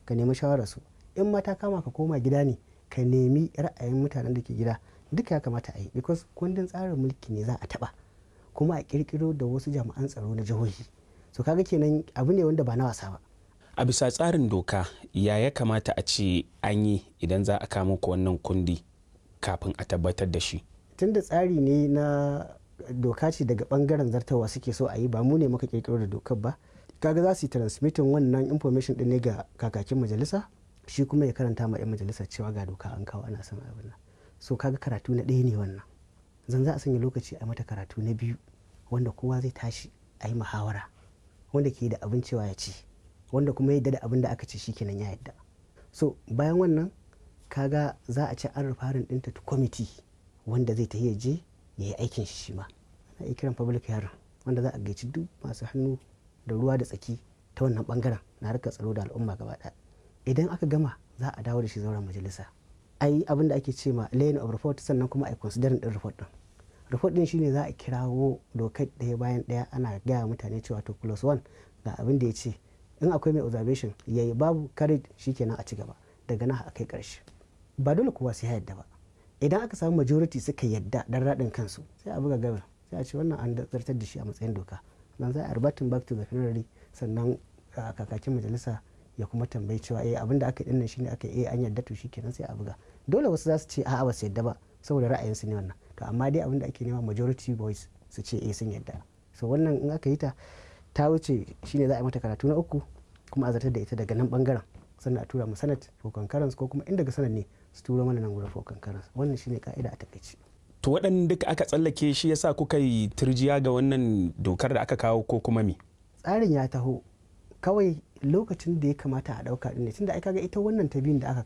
ka nemi shawararsu in ma ta kama ka koma gida ne ka nemi ra'ayin mutanen da ke gida duka ya kamata a yi because kundin tsarin mulki ne za a taba kuma a kirkiro da wasu jami'an tsaro na jihohi so kaga kenan abu ne wanda ba na wasa ba a bisa tsarin doka ya ya kamata a ce an yi idan za a kama ku wannan kundi kafin a tabbatar da shi tunda tsari ne na doka ce daga bangaren zartawa suke so a yi ba mu ne muka kirkiro da dokar ba kaga za su yi transmitting wannan information din ne ga kakakin majalisa shi kuma ya karanta ma 'yan majalisa cewa ga doka an kawo ana son abin nan so kaga karatu na ɗaya ne wannan zan za a sanya lokaci a mata karatu na biyu wanda kowa zai tashi a yi muhawara wanda ke da abin cewa ya ci wanda kuma yadda da abin da aka ce shikenan ya yadda so bayan wannan kaga za a ci an rufarin ɗinta ta kwamiti wanda zai ta je ya yi aikin shi shi ma ana iya kiran public hearing wanda za a gaici duk masu hannu da ruwa da tsaki ta wannan bangaren na harkar tsaro da al'umma gaba ɗaya idan aka gama za a dawo da shi zauren majalisa a yi abin da ake ce ma laying of report sannan kuma a considering din report din report din shine za a kirawo dokar ɗaya bayan ɗaya ana gaya mutane cewa to plus one ga abin da ya ce in akwai mai observation yayi babu carried shikenan a ci gaba daga nan a kai ƙarshe ba dole kowa sai ya yadda ba idan aka samu majority suka yadda dan raɗin kansu sai a buga gaba sai a ce wannan an zartar da shi a matsayin doka dan za a rebatin back to the plenary sannan kakakin majalisa ya kuma tambayi cewa eh abinda aka yi dinnan shine aka yi an yarda to shikenan sai a buga dole wasu za su ce a'a ba su yarda ba saboda ra'ayinsu ne wannan to amma dai abinda ake nema majority voice su ce eh sun yarda so wannan in aka yi ta ta wuce shine za a yi mata karatu na uku kuma a zartar da ita daga nan bangaren sannan a tura mu senate for concurrence ko kuma in daga senate ne su turo mana nan gurin for concurrence wannan shine ka'ida a takaice to waɗanda duka aka tsallake shi yasa kuka yi turjiya ga wannan dokar da aka kawo ko kuma me tsarin ya taho kawai lokacin da ya kamata a ɗauka ɗin ne tunda ai kaga ita wannan ta biyun da aka